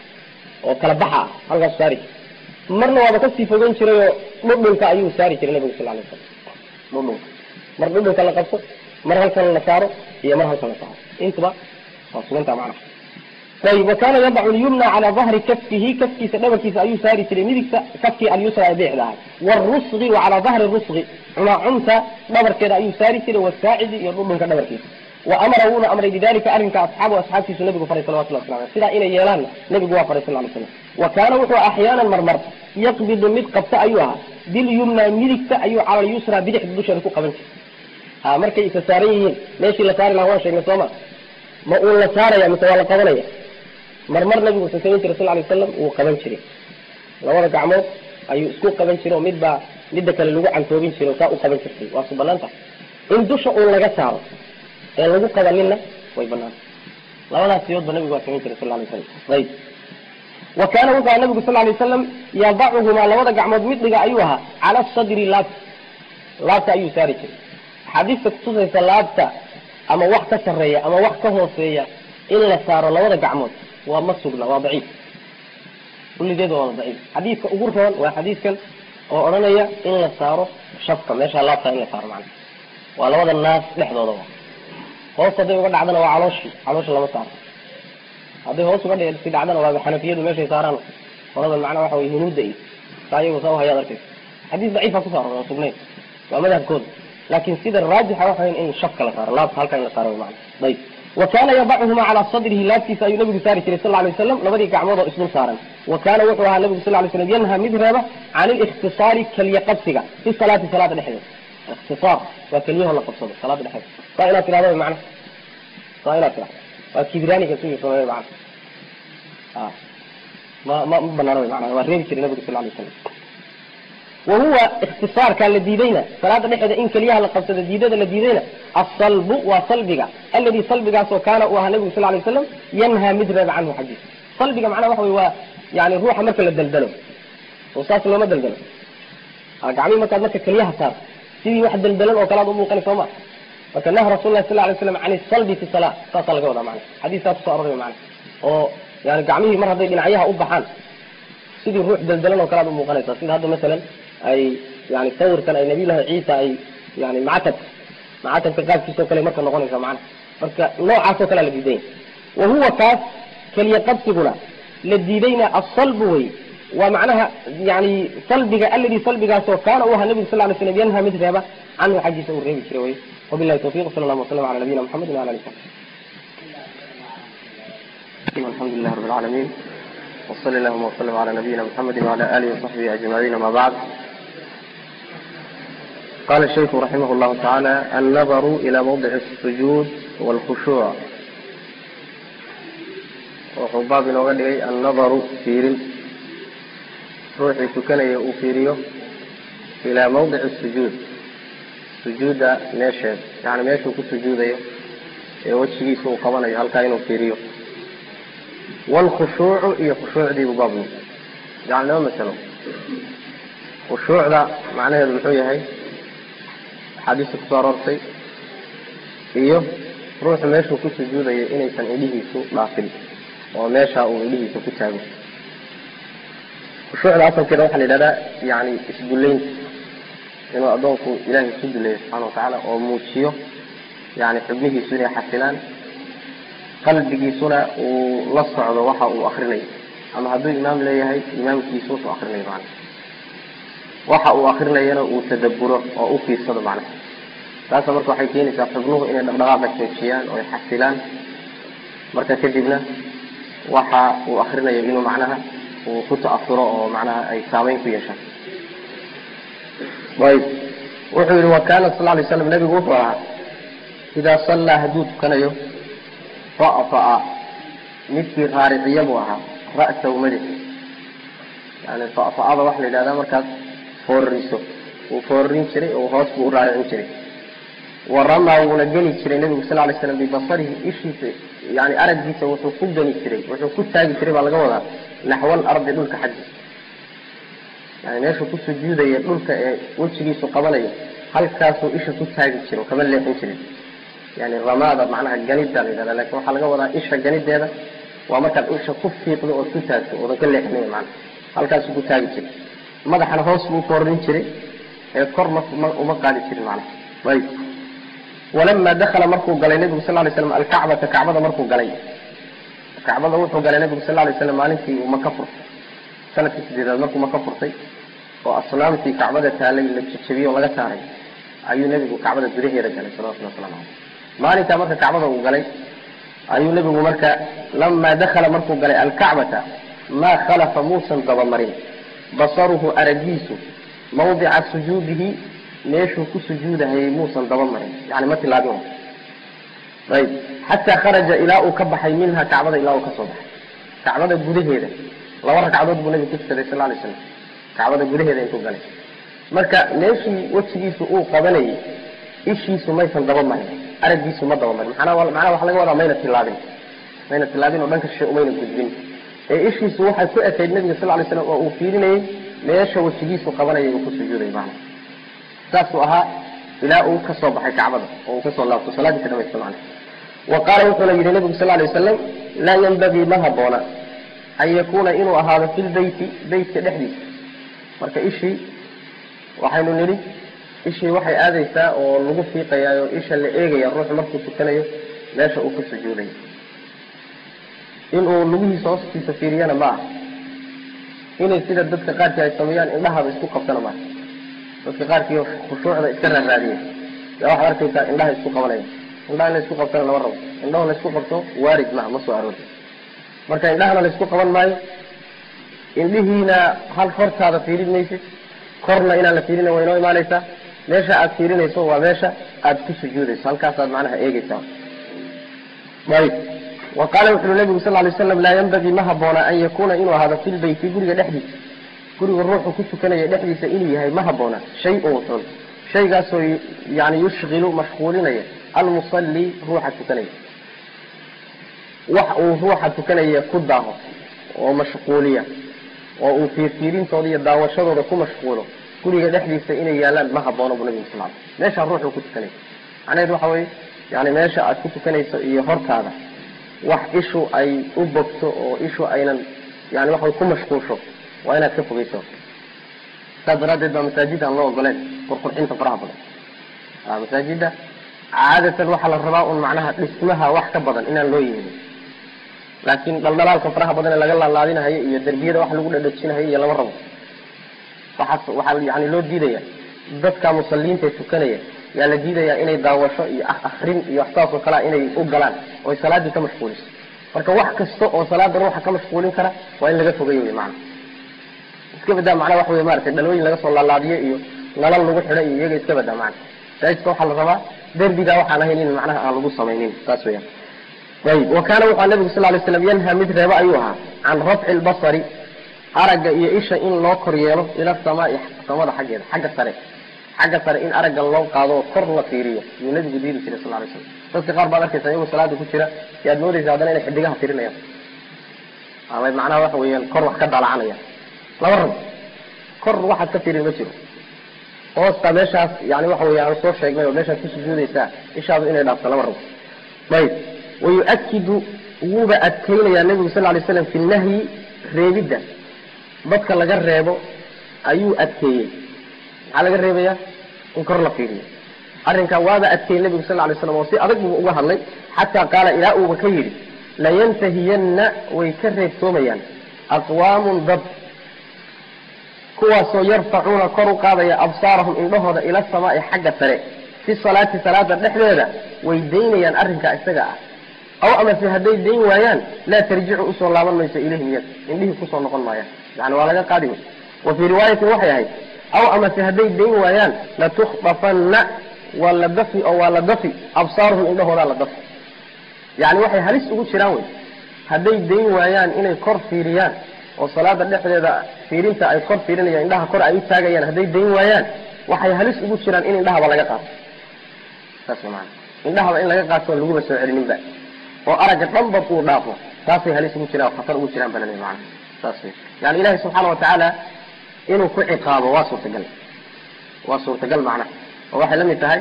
oo kala baxa ah halkaas saari jiray marna waaba kasii fogeyn jiray oo dhudhunka ayuu saari jiray nabigu sal lay wasalam dhudhunka mar dhudhunka la qabto mar halkan la saaro iyo mar halkan la saaro intuba waa suganta macnaha ayib wakana yadacu lyumna calaa dahri kafkihi kafkiisa dhabarkiisa ayuu saari jiray midigta kafkii alyusra ee bidixda ahay wrusqi wa calaa dahri rusqi cumaacumta dhabarkeeda ayuu saari jiray wasaacidi iyo dhudhunka dhabarkiisa wa amara wuuna amray bidalika arrinka asxaabu asxaabtiisu nabigu faray salawatullah wasla aleh sidaa inay yeelaanna nabigu waa faray sal lay slam wa kaana wuxuu axyaanan marmar yaqbidu mid qabta ayuu ahaa bilyumna midigta ayuu cala lyusra bidixda dusheeda ku qaban jiray a markay isa saaran yihiin meeshii la saari lahaa waan sheegnay sooma ma uu la saaraya mise waa la qabanaya marmar nabigu wuxuu samayn jiray sal lay wasalam wuu qaban jiray labada gacmood ayuu isku qaban jiray oo midbaa midda kale lagu cantoobin jiray oo saa u qaban jirtay waa su banaan tahay in dusha uun laga saaro ee lagu qabaninna way banaanta labadaas siyoodba nabigu waa samayn jiray sal lay wasalam ayib wa kaana wuxuu aha nabigu sal lay wasalam yadacuhumaa labada gacmood midhiga ayuu ahaa cala sadri laabta laabta ayuu saari jiray axaadiista kutusaysa laabta ama wax ka sarreeya ama wax ka hooseeya in la saaro labada gacmood waa ma sugna waa daciif kulligeed waa daciif xadiidka ugu roon waa xadiidkan oo odhanaya in la saaro shafka meesha laabta in la saaro macna waa labada naas dhexdooda wa hoos hadday uga dhacdana waa calooshii caloosha lama saaro hadday hoos uga si dhacdana waa xanafiyadu meeshay saaraan qoladan macnaa waxa wey hunuudda iyo saa iyagu saa uhayaad arkaysa xadiis daciifa kusoo aroor oo sugnayn waa madhabkooda laakin sida raajixa waxa weyn in shafka la saaro laabta halka in la saaro macna ayib wa kana yadacuhuma calaa sadrihi laabtiisa ayuu nabigu saari jiray sal lay wasalam labadii gacmood oo isdul saaran wa kaana wuxuu ahaa nabigu sal lay slam yanha mid reeba can ilikhtisaari keliya qabsiga fi salaati salaada dhexdeeda ikhtisaar waa keliyaho la qabsado salaada dhexdeeda saa inaad tirahdo macna saa inaad tirahdo waa kibraaniga sugi sameeye macna a ma ma ma banaana wy macna waa reebi jiray nabigu sal lay wasalam wahuwa ikhtisaarkaa la diidayna salaada dhexeeda in keliyaha la qabsado diidada la diidayna asalbu waa salbiga aladi salbigaasoo kaana uu ahaa nabigu sal lay waslam yanhaa mid reeba canhu xaggiisa salbiga macnaha waxa wey waa yani ruuxa marka la daldalo oo saas looma daldalo gacmihi markaad marka keliyaha saarto sidii wax daldalan oo kale ad umuuqani sooma marka naha rasul lah sal lay slam can salbi fi sala saasaa laga wadaa mana xadiiskaa kusoo aroray mana oo yani gacmihii mar hadday dhinacyaha u baxaan sidii ruux daldalan oo kale ad umuuqanaysa sida hadda masalan ay yani sawirkan ay nabiyullahi ciisa ay yani macatab macatabka qaabkiisa o kale marka noqonaysa macana marka noocaas oo kalea la diidanya wa huwa kaas keliya qabsiguna la diidayna asalbu wey waa macnaha yani salbiga aladi salbigaasoo kaana u ahaa nabigu sal lay slam yanha mid reeba canhu xaggiisa uu reebi jiray wey wabilahi tawfiq sala allahu wasalam ala nabiyina muxamedi wala ali alxamdu lilah rab alcalamin وصل اللهم وسلم على نبينا محمد وعلى آله وصحبه أجمعين ما بعد قال الشيخ رحمه الله تعالى النظر إلى موضع السجود والخشوع wuxuu baab inooga dhigay annadaru fiirin ruuxii tukanaya uu fiiriyo ilaa mawdici sujuud sujuudda meesheed yani meeshuu ku sujuudayo ee wejigiisa uu qabanayo halkaa inuu fiiriyo wlkhushuucu iyo khushuucdiibu baabnu yani laba masalo khushuucda macnaheedu muxuu yahay axaadiista kusoo aroortay iyo ruuxu meeshuu ku sujuudayo inaysan indhihiisu dhaafin oo meesha uu indhihiisa ku taago khushuucda asalkeeda waxaa la yidhahdaa yani isdullaynta inuu addoonku ilaahay isu duleeyo subxana watacaala oo muujiyo yani xubnihiisu inay xasilaan qalbigiisuna uu la socdo waxa uu akrinayo ama hadduu imaam leeyahay imaamkiisu wuxuu akrinayo macna waxa uu akrinayana uu tadaburo oo u fiirsado macnaha taasa marka waxay keenaysaa xubnuhu inay dhaqdhaqaaqa joojiyaan oo ay xasilaan marka kadibna waxa uu akrinayo inuu macnaha uu ku ta'asuro oo macnaha ay saameyn ku yeeshaan ayb wuxuu yihi wa kaana sal lay slam nabigu wuxuu ahaa idaa sallaa hadduu tukanayo fa'fa'a midkii raariciya buu ahaa ra'sahu madaxi yani fa'fa'ada waxa la yidhahdaa markaad foorariso wuu foorarin jiray oo hoos buu u raaricin jiray wa ramaa wuuna geli jiray nabigu sal lay slam bibasarihi ishiisa yani araggiisa wuxuu ku geni jiray wuxuu ku taagi jiray baa laga wadaa naxwal ardi dhulka xaggiisa yani meeshuu ku sujuudaya dhulka ee wejigiisu qabanayo halkaasuu isha ku taagi jiro kama leexin jirin yani ramaada macnaha ganida la yidhahda lakin waxaa laga wadaa isha ganideeda waa markaad isha ku fiiqdo ood ku taagto oodan ka leexinay macna halkaasuu ku taagi jiray madaxana hoos buu koorin jiray ee kor ma uma qaadi jirin macnaha ayb walama dakala markuu galay nabigu sal lay slam alkacbata kacbada markuu galay kacbada wuxuu galay nabigu sal lay slam maalintii uu maka furtay sanadkii sideedaad markuu maka furtay oo asnaamtii kacbada taalay la jejebiyey oo laga saaray ayuu nebigu kacbada gudaheeda galay salawatulli waslamu caleyh maalinkaa marka kacbada uu galay ayuu nebigu marka lamaa dakala markuu galay alkacbata maa khalafa muusan dabamarin basaruhu aragiisu mawdica sujuudihi meeshuu ku sujuudahayay muusan dabamarin yani ma tilaabin ayb xataa kharaja ilaa uu ka baxay minha kacbada ilaa uu kasoo baxay kacbada gudaheeda laba ragcadood buu nabigu ku tukaday sal lay slam kacbada gudaheeda intuu galay marka meeshii wejigiisu uu qabanayay ishiisu maysan daba marin araggiisu ma daba marin manaa macnaha waxa laga wadaa mayna tilaabin mayna tilaabin oo dhanka shay umayna gudbin ee ishiisu waxay ku ekayd nabiga sal lay slam oo uu fiirinayay meesha wejigiisu qabanayay uu ku sujuuday macna saasuu ahaa ilaa uu kasoo baxay kacbada oo uu kasoo laabto salaadiisa dhamaysta macna wa qaala wuxuuna yihi nabigu sal lay wasalam laa yanbagii ma haboona an yakuuna inuu ahaado fi lbeyti beytka dhexdiisa marka ishii waxaynu nidhi ishii waxay aadaysaa oo lagu fiiqayaa oo isha la eegaya ruuxu markuu tukanayo meesha uu ku sujuudayo inuu lugihiisa hoostiisa fiiriyana ma aha inay sida dadka qaarkii ay sameeyaan indhahaba isku qabtana maaha dadka qaarkii khushuucda iska raaraadiya yaa waxaad arkaysaa indhaha isku qabanaya indhaha in la isku qabtana lama rabo indhaho la isku qabto waarid maha ma soo aroori marka indhahana la isku qaban maayo indhihiina hal hortaada fiirin maysid korna inaan la fiirina way inoo imaanaysaa meesha aad fiirinayso waa meesha aad ku sujuudayso halkaasaad macnaha eegeysaa ayb wa qaala wuxu ui nabigu sal lay slam laa yanbagii ma haboona an yakuuna inuu ahaado fi lbeyti guriga dhexdiisa guriga ruuxu ku tukanaya dhexdiisa inuu yahay ma haboona shay-un xun shaygaasoo yani yushkilu mashquulinaya almusalli ruuxa tukanaya wax uu ruuxa tukanaya ku daaho oo mashquuliya oo uu fiirfiirintooda iyo daawashadooda ku mashquulo guriga dhexdiisa inay yaalaan ma haboono bu nabigu sal meeshaa ruuxuu ku tukanaya macnaheed waxa weye yani meesha aad ku tukanayso iyo hortaada wax ishu ay u bogto oo ishu aynan yani waxa ku mashquulsho waa inaad ka fogeyso saas daraaddeed baa masaajida aan loo ogoleen qurqurxinta faraha badan masaajida caadatan waxaa la rabaa un macnaha dhismaha wax ka badan inaan loo yeelin laakiin dhaldhalaalka faraha badan ee laga laalaadinahayo iyo derbiyada wax lagu dhadhajinahayo iyo lama rabo waxaas waxaa yani loo diidaya dadka musaliinta ee tukanaya yaa la diidayaa inay daawasho iyo akrin iyo wax saas oo kalea inay u galaan oy salaadii ka mashquuliso marka wax kasta oo salaada ruuxa ka mashquulin kara waa in laga fogeeyo wy maana iska badaa macnaa waxa wey maratay dhalooyin laga soo laalaadiyo iyo nalal lagu xidho iyo iyaga iska badaa macna masaajidka waxaa la rabaa derbigaa waxaan ahayn in macnaha aan lagu samaynin saas weyaan ayb wa kaana wuxua nabigu sal lay slam yanha mid reebo ayuu ahaa can rafci lbasari aragga iyo isha in loo kor yeelo ila samaai samada xaggeeda xagga sare xagga sare in aragga loo qaado oo kor la fiiriyo yuu nabigu diiri jiray sal lay slam dadka qaar baad arkaysa iyagoo salaada ku jira si aad moodaysa haddana inay xidigaha tirinayaan ama macnaha waxa weeyaan kor wax ka dalacanayaan laba rabo kor waxaad ka fiirin ma jiro hoosta meeshaas yani waxa wey aan soo sheegnay oo meeshaad ku sujuudaysaa ishaadu inay dhaafto laba rabo ayib wayuakidu wuuba adkeynayaa nebigu sal lay slam fi nahyi reebidda dadka laga reebo ayuu adkeeyey maxaa laga reebaya in kor la fiiriyo arrinkaa waaba adkeeyey nebigu sal lay slam oo si adag buu uga hadlay xataa qaala ilaa uuba ka yidhi layantahiyanna way ka reebtoomayaan aqwaamun dad kuwaasoo yarfacuuna kor u qaadaya absaarahum indhahooda ila samaai xagga sare fi salaati salaada dhexdeeda way daynayaan arrinkaa isaga ah aw amase hadday dayn waayaan laa tarjicu usoo laaban mayso ilayhim iyaga indhihii kusoo noqon maayaan yani waa laga qaadi wey wa fii riwaayatin waxay ahayd aw amase hadday dayn waayaan latukhdafanna waa la dafi oo waa la dafi absaaruhum indhahoodaa la dafi yani waxay halis ugu jiraan wey hadday dayn waayaan inay kor fiiriyaan oo salaada dhexdeeda fiirinta ay kor fiirinayaan indhaha kor ay u taagayaan hadday dayn waayaan waxay halis ugu jiraan in indhahaba laga qaato saas maana indhahaba in laga qaato on laguba soo celininba oo aragga dhanba uu dhaafo taasay halis ugu jiraan oo khatar ugu jiraan bana maana saas wey yani ilahi subxaana watacaala inuu ku ciqaabo waa suurtagal waa suurtagal macnaha oo waxay la mid tahay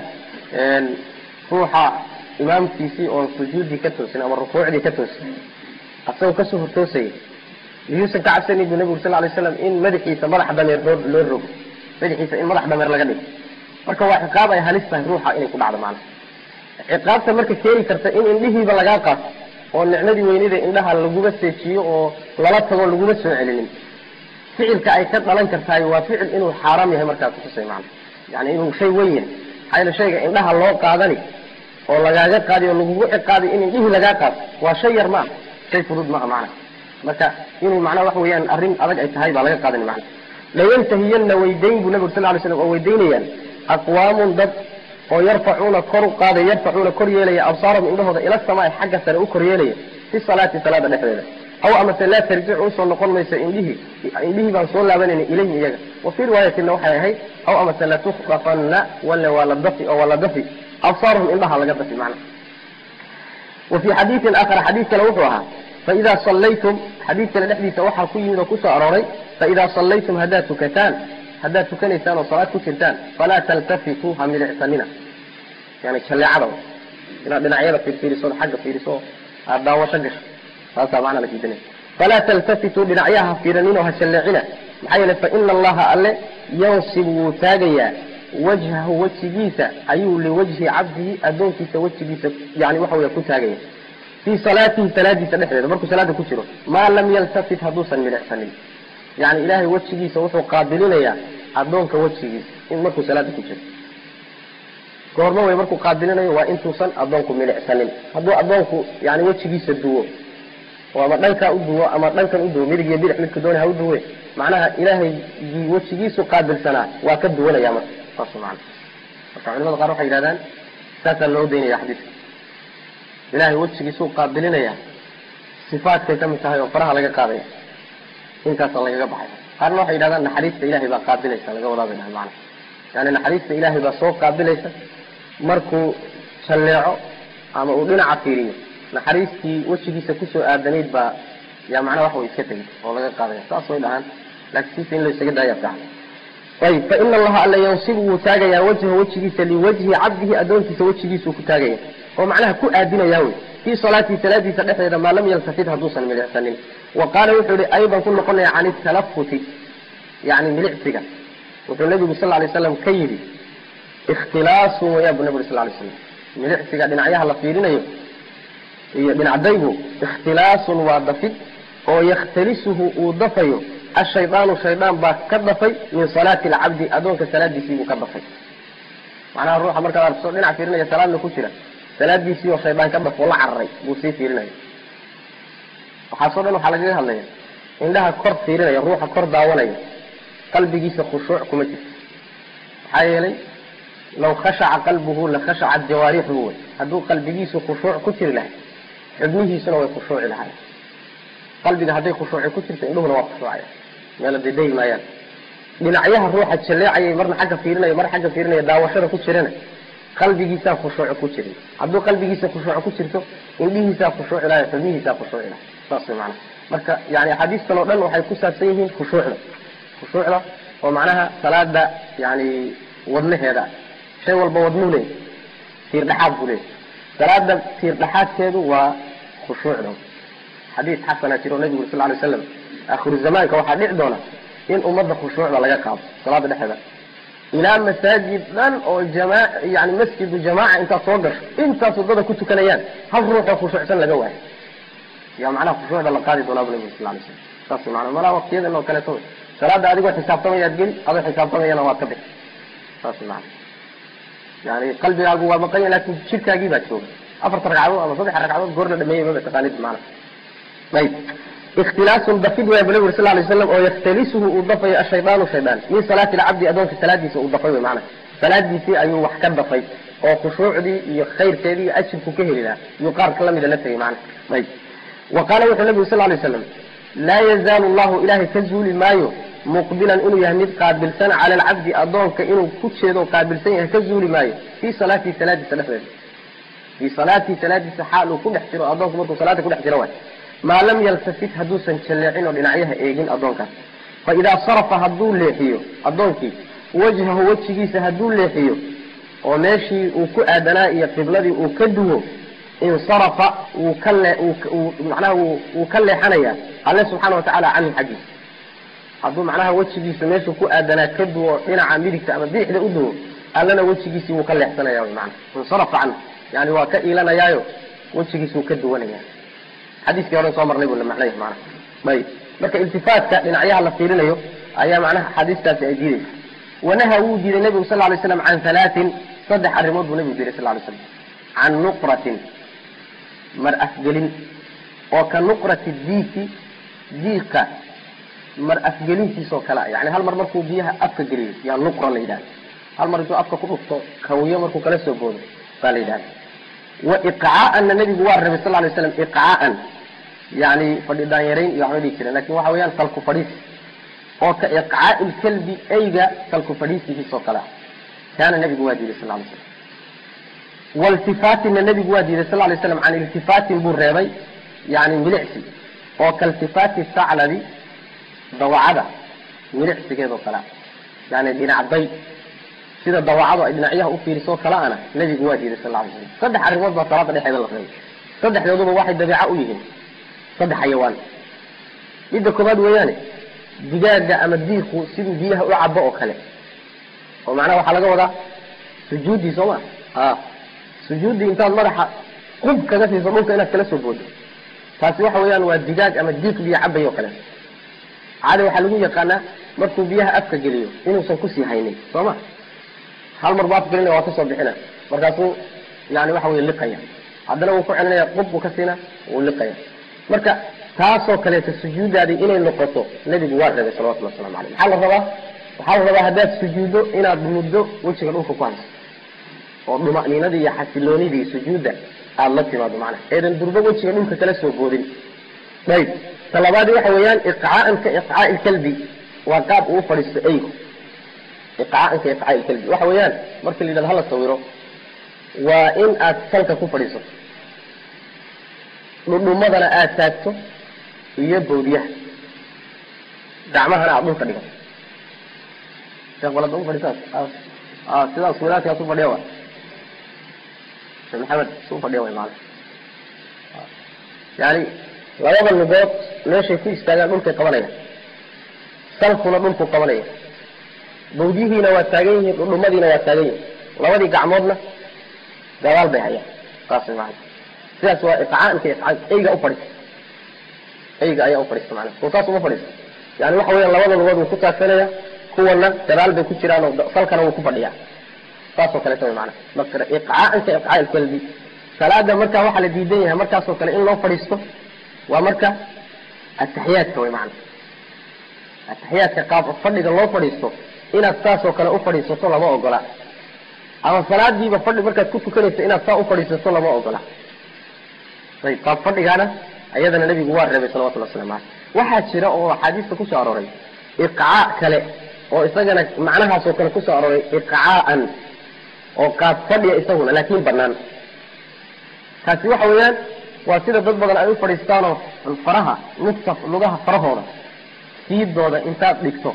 ruuxa imaamkiisii oon sujuuddii ka toosin ama rukuucdii ka toosin asagoo kasoo hortoosayay miyuusan ka cabsanin bu nabigu sal lay slam in madaxiisa madax dameer loo loo rogo madaxiisa in madax dameer laga dhigo marka waa ciqaab ay halis tahay ruuxa inay ku dhacdo macnaha ciqaabta marka keeni karta in indhihiiba lagaa qaato oo nicmadii weynida indhaha laguba seejiyo oo lala tago laguma soo celinin ficilka ay ka dhalan kartahay waa ficil inuu xaaraam yahay markaa kutusay macna yani inuu shay weyn yahay maxaa yeele shayga indhaha loo qaadani oo lagaaga qaadi oo lagugu ciqaaday in indhihii lagaa qaato waa shay yar maaha shay fudud maaha macna marka inuu macnaha waxa weeyaan arrin adag ay tahay baa laga qaadani macna layantahiyanna waydayn buu nabigu sal lay slam oo weydaynayaan aqwaamun dad oo yarfacuuna kor u qaadaya yarfacuuna kor yeelaya absaarahum indhahooda ila samaai xagga sare u kor yeelaya fi salaati salaada dhexdeeda aw amase laa tarjicu usoo noqon mayso indhihii indhihii baan soo laabanayna ilayhim iyaga wa fii riwaayatina waxay ahayd aw amase latukhdafanna wale waa la dafi oo waa la dafi absaarahum indhaha laga dafi macna wa fii xadiidin aakhar xadiid kale wuxuu ahaa faidaa sallaytum xadiid kale dhexdiisa waxaa ku yimid oo kusoo arooray faidaa sallaytum haddaad tukataan haddaad tukanaysaan oo salaad ku jirtaan falaa taltafituu ha milicsanina yani jalleecada inaad dhinacyada fiirfiiriso xagga fiiriso aad daawasho gasho taasaa macna la diidanaya falaa taltafituu dhinacyaha ha fiiranin oo ha jalleecina maxaa yeele faina allaha alle yansibu wuu taagayaa wajhahu wejigiisa ayuu liwajhi cabdihi addoonkiisa wejigiisa yani waxa wey ku taagaya fii salaatihi salaadiisa dhexdeeda markuu salaada ku jiro maa lam yaltafit hadduusan milicsanin yani ilaahay wejigiisa wuxuu qaabilinayaa addoonka wejigiisa in markuu salaada ku jiro goormo wey markuu qaabilinayo waa intuusan addoonku milicsanin hadduu addoonku yani wejigiisa duwo oo ama dhankaa u duwo ama dhankan u duwo midig iyo bidix midka dooni ha u duwe macnaha ilaahay wejigiisu qaabilsanaa waa ka duwanaya marka saas maana marka culimada qaar waxay yidhahdaan saasaa loo daynaya xadiidka ilaahay wejigiisuu qaabilinaya sifaadkay ka mid tahay oo faraha laga qaadaya intaasa lagaga baxay qaarna waxay yidhahdaan naxariista ilahay baa qaabilaysa laga wadaa bay dhahay maana yani naxariista ilaahay baa soo qaabilaysa markuu jalleeco ama uu dhinaca fiiriyo naxariistii wejigiisa kusoo aadanayd baa yaa macnaha wax way iska tegay oo laga qaadaya saas way dhahaan laakiin siisa in la isaga daaya fiican ayib fa ina allaha alla yansibu wuu taagayaa wajha wejigiisa liwajhi cabdihi addoonkiisa wejigiisuu ku taagaya oo macnaha ku aadinaya wey fii salaatihi salaadiisa dhexdeeda maa lam yaltafit hadduusan milicsanin wa qaala wuxuu yihi aydan ku noqonaya can italafuti yani milicsiga wuxuu nabigu sal lay slam ka yidhi ikhtilaasun waya bu nabi uri sal lay slam milicsiga dhinacyaha la fiirinayo iyo dhinacdaygu ikhtilaasun waa dafid oo yakhtalisuhu uu dafayo ashaydaanu shaydaan baa ka dafay min salaati alcabdi addoonka salaadiisiibuu ka dafay macnaha ruuxa markaad aragto dhinac fiirinaya salaadna ku jira salaadiisii oo shaydaan ka dafo la cararay buu sii fiirinaya waxaasoo dhan waxaa lagaga hadlaya indhaha kor fiirinaya ruuxa kor daawanaya qalbigiisa khushuuc kuma jirto maxaa yeelay law khashaca qalbuhu la khashacat jawaarixuhu wey hadduu qalbigiisu khushuuc ku jiri lahay xubnihiisuna way khushuuci lahay qalbiga hadday khushuuci ku jirto indhuhuna waa khushuucaya meela dedayi maayaan dhinacyaha ruuxa jaleecayay marna xagga fiirinaya marna xagga fiirinaya daawashada ku jirana qalbigiisaa khushuuc ku jirin hadduu qalbigiisa khushuuc ku jirto indhihiisaa khushuuci lahay xubnihiisaa khushuuci lahay saas way macana marka yani axaadiistan oo dhan waxay ku saabsan yihiin khushuucda khushuucda oo macnaha salaada yani wadnaheeda shay walba wadnuu leey tiir dhexaad buu leey salaada tiir dhexaadkeedu waa khushuucda xadiis xasana jiro nabigu sal lay slam akhiru zamaanka waxaa dhici doona in ummadda khushuucda laga qaado salaada dhexeeda ilaa masaajid dhan oo jama yani masjidu jamaaca intaad soo gasho intaas wadada ku tukanayaan hal ruux oo khushuucsan laga waayo yaa macnaha khushuucda la qaadi doonaa bu nabigu sal lay slam saas maana malaa waqtiyadan oo kaleeto salaada adigoo xisaabtamayaad geli adoo xisaabtamayana waad ka bixi saas maana yani qalbigaagu waa maqanya laakin jirkaagii baa jooga afarta ragcadood ama saddex ragcadood goor la dhameeyey maba taqaanid maana ayb ikhtilaasun dafid way bu nabi sal lay slam oo yaktalisuhu uu dafayo ashaydaanu shaydaan min salaati lcabdi adoonka salaadiisa uu dafay wy maana salaadiisii ayuu wax ka dafay oo khushuucdii iyo khayrkeedii iyo ajirku ka heli lahaa iyuu qaar ka lamida la tegay maana ayb wa qaala wuxuu nabigu sal lay slam laa yazaalu llahu ilahay ka zuuli maayo muqbilan inuu yahay mid qaabilsan cala alcabdi adoonka inuu ku jeedo qaabilsan yahay ka zuuli maayo fii salaatihi salaadiisa dhexdeeda fii salaatihi salaadiisa xaal uu ku dhex jiro adoonku markuu salaada kudhex jiro waay maa lam yaltafit hadduusan jalleecin oo dhinacyaha eegin adoonkaas fa idaa sarafa hadduu leexiyo adoonkii wajhahu wejigiisa hadduu leexiyo oo meeshii uu ku aadanaa iyo qibladii uu ka duwo insarafa wuu ka le macnaha wuu ka leexanayaa alle subxaana watacaala canhu xaggiisa hadduu macnaha wejigiisa meeshuu ku aadanaa ka duwo dhinaca midigta ama bidixda u duwo allana wejigiisii wuu ka leexsanaya wy maana insarafa canhu yani waa ka iilanayaayo wejigiisi wuu ka duwanaya xadiiskii hore soo marnay buu la macnay maana ayb marka iltifaatka dhinacyaha la fiirinayo ayaa macnaha axaadiistaasi ay diidaysa wanaha wuu diiday nebigu sal lay slam can halaatin saddex arrimood buu nebigu diiday sal lay slam can nuqratin mar afgelin oo ka nuqrati diiki diiqa mar afgelintiisoo kale a yani hal mar markuu biyaha afka geliyo yaa nuqra la yidhahda hal mar intuu afka ku dhufto kawiyo markuu kala soo boodo baa la yidhahda wa iqcaa'anna nebigu waa rabay sal lay slam iqcaa'an yani fadhidaan yarayn iyo waxba dhihi jireen lakin waxa weeyaan salku fadhiis oo ka iqcaa'i lkalbi eyga salku fadhiisihiisoo kale ah kaana nebigu waa diiday sal lay slam waltifaatinna nebigu waa diiday sal lay slam can iltifaatin buu reebay yani milicsi oo kaltifaati saclabi dawacada milicsigeedoo kale ah yani dhinacday sida dawacadu ay dhinacyaha u fiirisoo kale ana nebigu waa diiday sal lay slam saddex arrimood baa salaada dhexeeda la reebay saddexdooduba waxay dabeeca u yihiin saddex xayawaan midda koobaad weeyaane digaaga ama diiku siduu biyaha u cabo oo kale oo macnaha waxaa laga wadaa sujuuddii soo ma a sujuuddii intaad madaxa qub kaga siiso dhulka inaad kala soo boodo taasi waxa weeyaan waa digaag ama diiq biyo cabay oo kale caada waxaa lagu yaqaanaa markuu biyaha afka geliyo inuusan kusii haynin soo ma hal mar buu afka gelinaya waa kasoo bixina markaasuu yani waxa wey liqaya haddana wuu ku celinaya qub buu ka siina wuu liqaya marka taasoo kaleeta sujuudaadii inay noqoto nebigu waa reebay salawatullah waslamu aleyh maxaa la rabaa waxaa la rabaa haddaad sujuuddo inaad muddo wejiga dhulka ku hayso oo dhuma'niinadii iyo xasiloonidii sujuudda aada la timaado macnaha eedan durbo wejiga dhulka kala soo boodin ayb talabaadi waxa weeyaan iqcaa'an ka iqcaa'i lkalbi waa qaab uu fadhiisto eygu iqcaa'an ka iqcaa'i lkalbi waxa weeyaan marka la yidhahdo hala sawiro waa in aad salka ku fadhiisato dhudhumadana aada taagto iyo bawdiyaha gacmahana aada dhulka dhigato sheekh balada u fadhisaas sidaas wadaadkaas u fadhiya wa sheekh maxamed su u fadhiya way maala yani labada lugood meeshay ku istaagaan dhulkay qabanaya salkuna dhulku qabanaya bawdiyihiina waa taagan yihiin dhudhumadiina waa taagan yihin labadii gacmoodna gadaal bay hayaan saas maana sidaas waa iqcaanka iqcaan eyga u fadhiista eyga ayaa u fadhiista maana soo saas uma fadhiista yani waxa weeyaan labada lugood wuu ku taagsanaya kuwana gadaal bay ku jiraan oo salkana wuu ku fadhiyaa saasoo kaleeta way maana marka iqcaanka iqcaa ilkalbi salaada marka waxaa la diidan yahay markaasoo kale in loo fadhiisto waa marka ataxiyaadka way maana ataxiyaadka qaab fadhiga loo fadhiisto inaad saasoo kale u fadhiisato lama ogola ama salaadiiba fadhi markaad ku tukanaysa inaad saa u fadhiisato lama ogola ayb qaab fadhigaana ayadana nabigu waa reebay salawatullah waslamu aleyh waxaa jira oo axaadiista kusoo arooray iqcaa kale oo isagana macnahaasoo kale kusoo arooray iqcaa'an oo qaab fadhiya isaguna laakin banaan kaasi waxa weeyaan waa sida dad badan ay u fadhiistaanoo faraha lugta lugaha farahooda siidooda intaad dhigto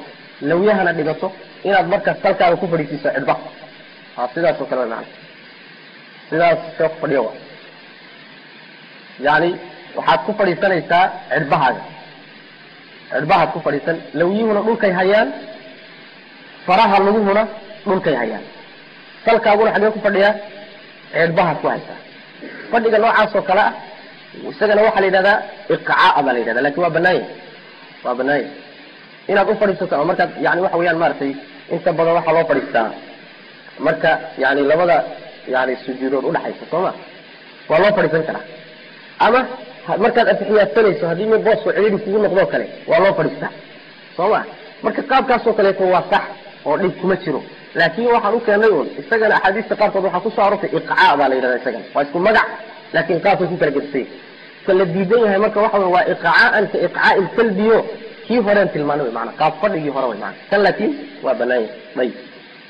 lawyahana dhigato inaad markaas salkaaga ku fadhiisiiso cidhba ha sidaas oo kale wa maana sidaas see ku fadhiyo wa yani waxaad ku fadhiisanaysaa cidhbahaaga cidhbahaad ku fadhiisan lawyuhuna dhulkay hayaan faraha laguhuna dhulkay hayaan salkaaguna xagee ku fadhiyaa cidhbahaad ku haysaa fadhiga noocaas oo kale ah isagana waxaa la yidhahdaa iqcaa baa la yidhahda lakin waa banaanya waa banaanya inaad u fadhiisato ama markaad yani waxa weeyaan maaragtay inta badan waxaa loo fadhiistaa marka yani labada yani sujuudood udhaxaysa soo ma waa loo fadhiisan karaa ama markaad atixiyaadsanayso haddii mi boosku cidhiri kugu noqdoo kale waa loo fadhiistaa soo ma marka qaabkaasoo kaleeto waa sax oo dhib kuma jiro laakin waxaan u keenay un isagana axaadiista qaarkood waxaa kusoo arortay iqcaa baa la yidhahda isagana waa isku magac laakin qaabkay ku kala gedisay ka la diidan yahay marka waxa wey waa iqcaaan ka iqcaa ilkalbiyo kii horeen tilmaanay wy maana qaab fadhigii hore wy maana kan laakin waa banaan yahay ayib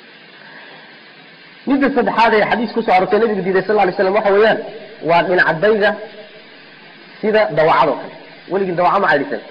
midda saddexaad ee xadiis kusoo arortay nabigu diiday sal lay slam waxa weeyaan waa dhinacadayga sida dawacadoo kale weligii dawaca ma cadhisan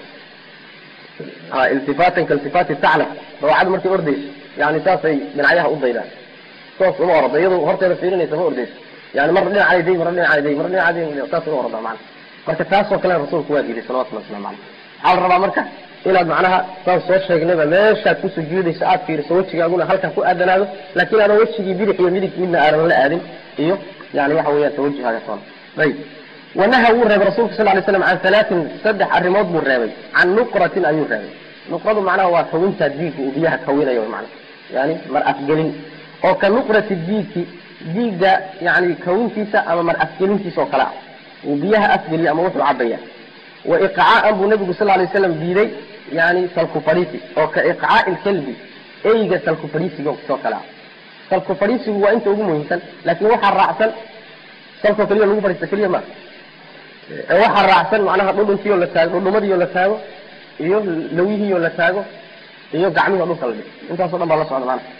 iltifaatan kailtifaati taclam dawacadu markay ordayso yani saasay dhinacyaha u daydaan toos uma orada iyado horteeda fiirinaysa ma ordayso yani marna dhinacaday day marna dhinacaday day marna dhinacaday saas uma orada macana marka taasoo kale rasuulku waa diiday salawatullahi waslamu caleyh waxaa la rabaa marka inaad macnaha saan soo sheegnayba meeshaad ku sujuudayso aad fiiriso wejigaaguna halkaa ku aadanaado laakin aadan wejigii bidix iyo midig midna aadan la aadin iyo yani waxa weeyaan tawajihaaga toona ayib wanaha wuu reebay rasulka sal lay slam can halaatin saddex arrimood buu reebay can nuqratin ayuu reebay nuqradu macnaha waa kawintaa diigga uu biyaha kawinayo mana yani mar afgelin oo ka nuqrati diigki diigga yani kawintiisa ama mar afgelintiisa oo kale ah uu biyaha afgeliyo ama wuxuu cabaya wa iqcaaan buu nabigu sal lay slam diiday yani salku fadhiisi oo ka iqcaai lkalbi eyga salku fadhiisiga soo kale ah salku fadhiisigu waa inta ugu muhiimsan laakin waxaa raacsan salkoo keliya lagu fadhiista keliya ma waxaa raacsan macnaha dhudhunkiioo la taago dhudhumadiioo la taago iyo lawihiioo la taago iyo gacmihio dhulka la dhigo intaaso dhan baa la socda maana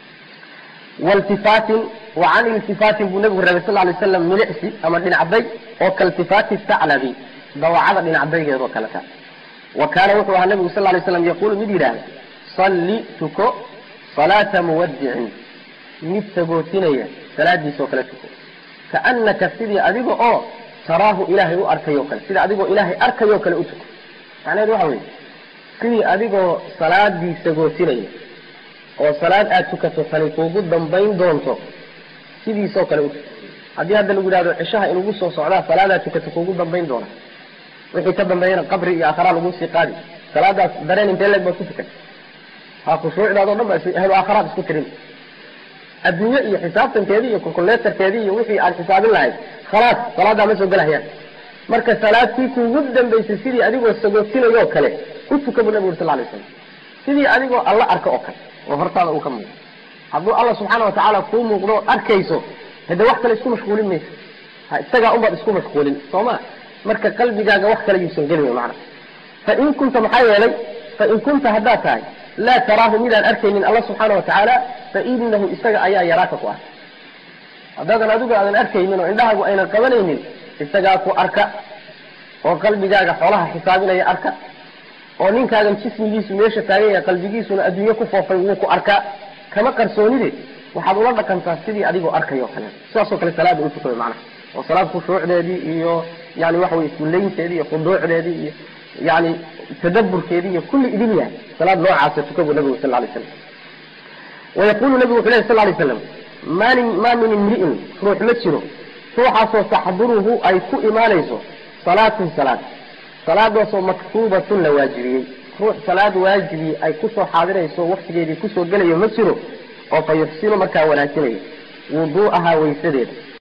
waltifaatin wa can iltifaatin buu nabigu reebay sal lay slam milicsi ama dhinacday oo kaltifaati saclabi dawacada dhinacdaygeedoo kaleta wa kaana wuxuu ahaa nabigu sal lay slam yaqulu mid yidhaahda salli tuko salaata muwadicin mid sagootinaya salaadiisoo kale tuko kaanaka sidii adiga oo taraahu ilaahay u arkayoo kale sida adigoo ilaahay arkayoo kale u tuko macnaheedu waxa weye sidii adigoo salaadii sagootinaya oo salaad aad tukato tani kuugu dambayn doonto sidiisoo kale u tuko haddii hadda lagu yidhahdo cishaha inugu soo socdaa salaadaad tukato kuugu dambayn doona wixii ka dambeeyana qabri iyo aakharaa laguu sii qaadi salaadaas dareen intee leeg baad ku tukan ha khushuucdaadoo dhan ba ahlu aakharaad isku tirin adduunye iyo xisaabtankeedii iyo calculatorkeedii iyo wixii aad xisaabin lahayd khalaas salaadaa ma soo gelahayaan marka salaadkii kuugu dambaysay sidii adigoo sagootinayoo kale u tuka buu nabigu uri sal lay slam sidii adigoo alla arka oo kale oo hortaada uu ka muuqdo hadduu alla subxaana watacaala kuu muuqdo arkayso hade wax kale isku mashquulin mayso ha isagaa unbaad isku mashquulin soo ma marka qalbigaaga wax kale yuusan gelin macna fain kunta maxaa yeelay fain kunta haddaad tahay laa taraahu midaan arkaynin alla subxaana watacaala fainahu isaga ayaa yaraaka ku arka haddaadan adigu aadan arkaynin oo indhahaagu aynan qabanaynin isagaa ku arka oo qalbigaaga xoolaha xisaabinaya arka oo ninkaagan jismigiisu meesha taagan yahay qalbigiisuna adduunye ku foofay wuu ku arkaa kama qarsoonide waxaad ula dhaqantaa sidii adigoo arkayoo kale sidaasoo kale salaada u tukada macnaha oo salaad khushuucdeedii iyo yani waxa weye iskullaynteedii iyo khuduucdeedii iyo yani tadaburkeedii iyo kulli idin yahay salaad noocaasa tuka buu nabigu sal lay slam wayaqulu nabigu wuxu ley sal lay slam maalin maa min imri'in ruux ma jiro ruuxaasoo taxduruhu ay ku imaanayso salaatun salaad salaadaasoo maktuubatun la waajibiyey ruux salaad waajibi ay kusoo xaadirayso waktigeedii kusoo gelayo ma jiro oo fa yuxsinu markaa wanaajinayo wuduu'ahaa waysadeeda